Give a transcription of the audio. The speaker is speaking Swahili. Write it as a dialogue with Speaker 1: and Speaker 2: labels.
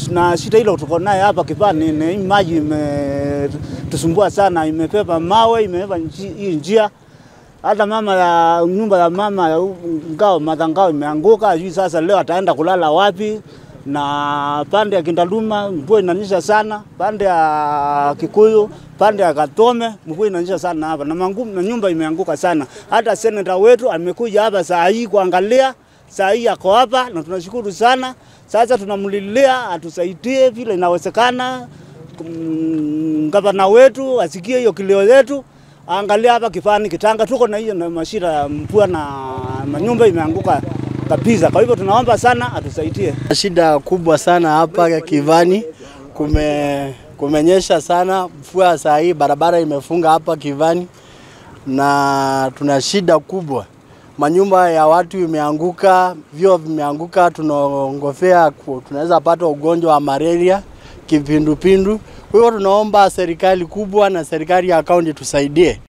Speaker 1: na shida hilo tuko naye hapa Kipani, ni maji imetusumbua sana, imepepa mawe, imebeba hii njia hata mama ya nyumba ya mama ya ngao madhangao imeanguka, hajui sasa leo ataenda kulala wapi. Na pande ya Kindaluma mvua inanyesha sana, pande ya Kikuyu, pande ya Katome mvua inanyesha sana hapa na mangumu, na nyumba imeanguka sana. Hata seneta wetu amekuja hapa saa hii kuangalia, saa hii ako hapa na tunashukuru sana. Sasa tunamlilia atusaidie vile inawezekana, mm, gavana wetu asikie hiyo kilio yetu angalia hapa Kipani Kitanga tuko na hiyo na mashira ya mvua na manyumba imeanguka kabisa. Kwa hivyo tunaomba sana atusaidie.
Speaker 2: Shida kubwa sana hapa Kivani, kume kumenyesha sana mvua, saa hii barabara imefunga hapa Kivani na tuna shida kubwa, manyumba ya watu imeanguka, vyoo vimeanguka, tunaongofea tunaweza pata ugonjwa wa malaria, kipindupindu. Kwa hivyo tunaomba serikali kubwa na serikali ya kaunti tusaidie